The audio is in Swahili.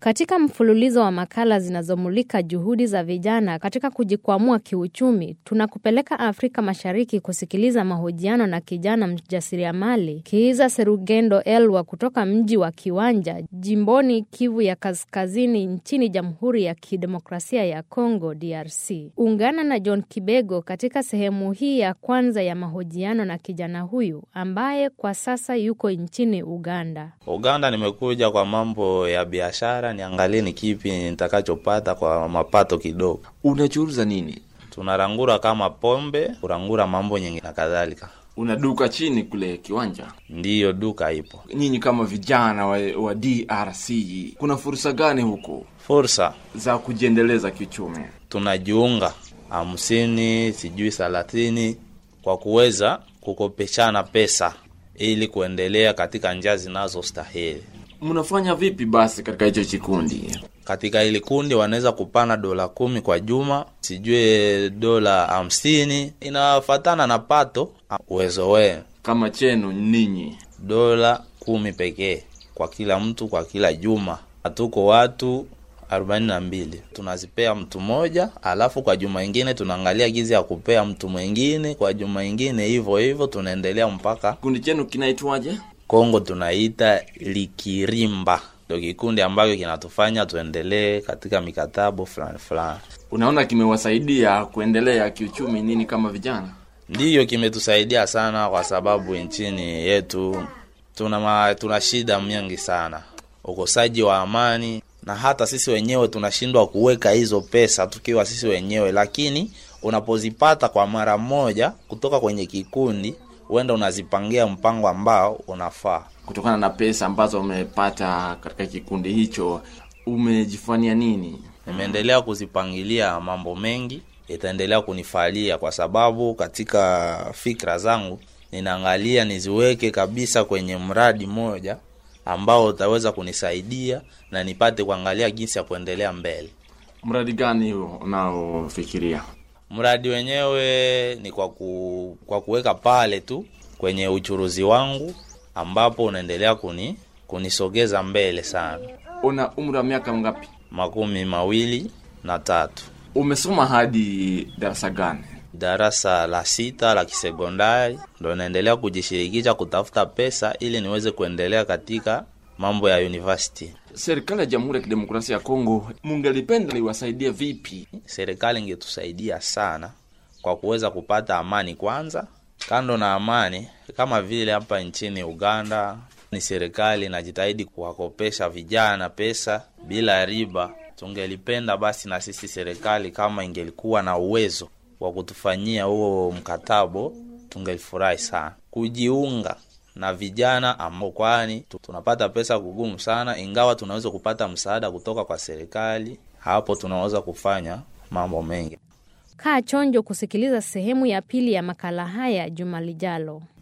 Katika mfululizo wa makala zinazomulika juhudi za vijana katika kujikwamua kiuchumi, tunakupeleka Afrika Mashariki kusikiliza mahojiano na kijana mjasiriamali Kiiza Serugendo Elwa kutoka mji wa Kiwanja, jimboni Kivu ya Kaskazini, nchini Jamhuri ya Kidemokrasia ya Kongo, DRC. Ungana na John Kibego katika sehemu hii ya kwanza ya mahojiano na kijana huyu ambaye kwa sasa yuko nchini Uganda. Uganda nimekuja kwa mambo ya biashara, niangalie ni kipi nitakachopata kwa mapato kidogo. Unachuruza nini? Tunarangura kama pombe, kurangura mambo nyingi na kadhalika. Una duka chini kule Kiwanja? Ndiyo, duka ipo. Nyinyi kama vijana wa, wa DRC, kuna fursa gani huko Fursa za kujiendeleza kiuchumi? tunajiunga hamsini, sijui thelathini, kwa kuweza kukopeshana pesa ili kuendelea katika njia zinazostahili. Mnafanya vipi basi katika hicho kikundi? Katika hili kundi wanaweza kupana dola kumi kwa juma, sijui dola hamsini, inafatana na pato uwezo wenu. Kama chenu ninyi, Dola kumi pekee kwa kila mtu kwa kila juma. Hatuko watu arobaini na mbili, tunazipea mtu mmoja, alafu kwa juma ingine tunaangalia gizi ya kupea mtu mwingine, kwa juma ingine hivyo hivyo, tunaendelea mpaka kikundi chenu kinaitwaje? Kongo tunaita likirimba, ndo kikundi ambacho kinatufanya tuendelee katika mikatabo fulani fulani. Unaona kimewasaidia kuendelea kiuchumi nini kama vijana? Ndiyo, kimetusaidia sana kwa sababu nchini yetu tuna ma, tuna shida mingi sana, ukosaji wa amani, na hata sisi wenyewe tunashindwa kuweka hizo pesa tukiwa sisi wenyewe, lakini unapozipata kwa mara moja kutoka kwenye kikundi, huenda unazipangia mpango ambao unafaa. Kutokana na pesa ambazo umepata katika kikundi hicho, umejifanyia nini? Nimeendelea kuzipangilia mambo mengi, itaendelea kunifalia kwa sababu katika fikra zangu ninaangalia niziweke kabisa kwenye mradi mmoja ambao utaweza kunisaidia na nipate kuangalia jinsi ya kuendelea mbele. Mradi gani huo unaofikiria? Mradi wenyewe ni kwa, ku, kwa kuweka pale tu kwenye uchuruzi wangu ambapo unaendelea kuni kunisogeza mbele sana. Una umri wa miaka ngapi? Makumi mawili na tatu, Umesoma hadi darasa gani? darasa la sita la kisekondari, ndo naendelea kujishirikisha kutafuta pesa ili niweze kuendelea katika mambo ya university. Serikali ya Jamhuri ya Kidemokrasia ya Kongo mungelipenda iwasaidie vipi? Serikali ingetusaidia sana kwa kuweza kupata amani kwanza. Kando na amani, kama vile hapa nchini Uganda ni serikali inajitahidi kuwakopesha vijana pesa bila riba. Tungelipenda basi na sisi serikali kama ingelikuwa na uwezo wa kutufanyia huo mkatabo, tungelifurahi sana kujiunga na vijana ambao, kwani tu- tunapata pesa kugumu sana, ingawa tunaweza kupata msaada kutoka kwa serikali. Hapo tunaweza kufanya mambo mengi. Kaa chonjo kusikiliza sehemu ya pili ya makala haya juma lijalo.